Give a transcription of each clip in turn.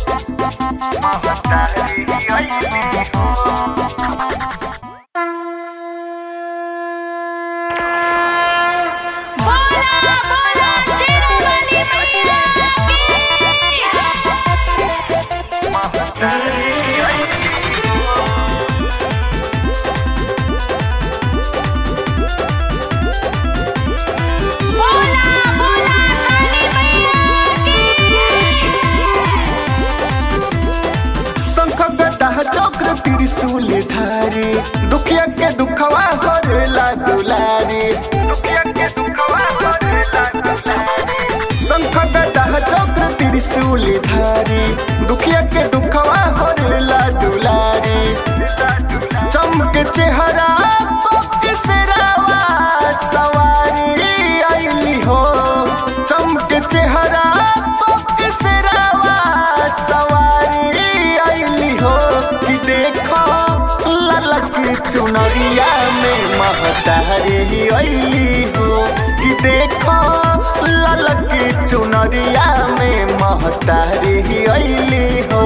बोला बोला शेरावाली मैया की बोला बोला काली मैया शंख गदा चक्र त्रिशूल धारी दुखिया के दुखवा करेला दुलारी दुखिया के दुखवा करेला दुलारी शंख गदा चक्र त्रिशूल धारी दुखिया के दुखवा करेला दुलारी चमक चेहरा सिरावा सवारी आईली हो चमक चेहरा सिरावा सवारी आईली हो कि देखो ललक चुनरिया में महतारी आईली हो कि देखो ललक चुनरिया में महतारी आईली हो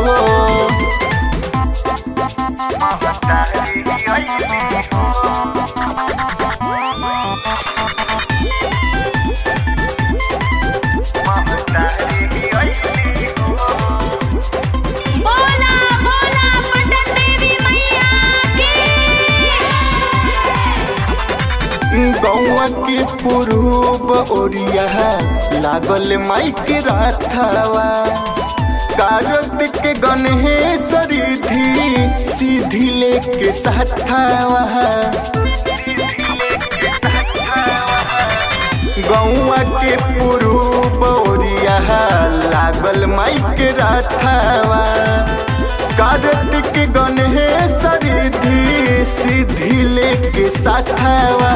बोला बोला पटन देवी मैया की गौआ के पुरूब ओरिया लागल माइक राथावा कारत के गणेश रिधि सीधी लेके साथावा गौआ के पुरूब ओरिया लागल माइक राथावा कार्तिक गणेश रिधि सीधी लेके साथावा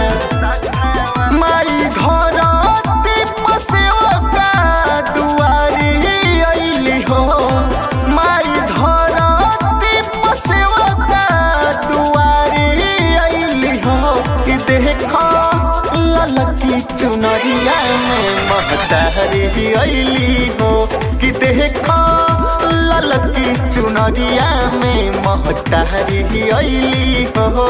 माई धरती पसेवा दुआरी अइली हो माई धरती पसेवा दुआरी अइली हो कि देखो ललकी चुनरिया में महतारी अइली हो कि देखो ललकी चुनरिया में महतारी अइली हो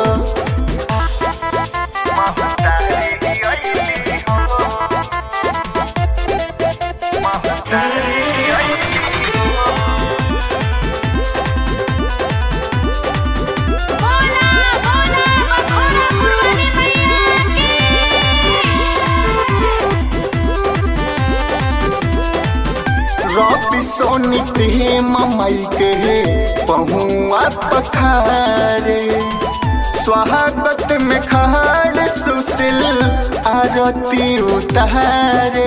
बोला बोला मखोरा पुरवाली मैया रवि सोनी प्रेम मई के पहुआ पखारे स्वागत में खाड़ सुशील आरती उतारे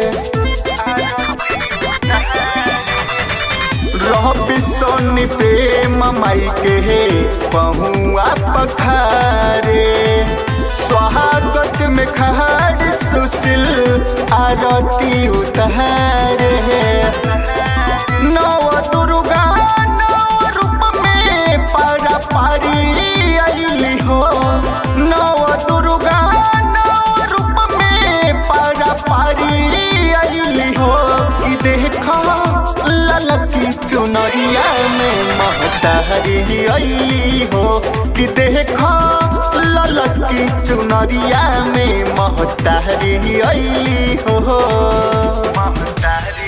रवि सोनी प्रेम मई के पहुआ पखारे स्वागत में खाड़ सुशील आरती उतारे नव दुर्गा नव रूप में पारा पारी अइली हो नव दुर्गा नव रूप में पारा पारी अइली हो कि देखो ललकी चुनरिया में महतारी अइली हो कि देखो ललकी चुनरिया में महतारी अइली हो महतारी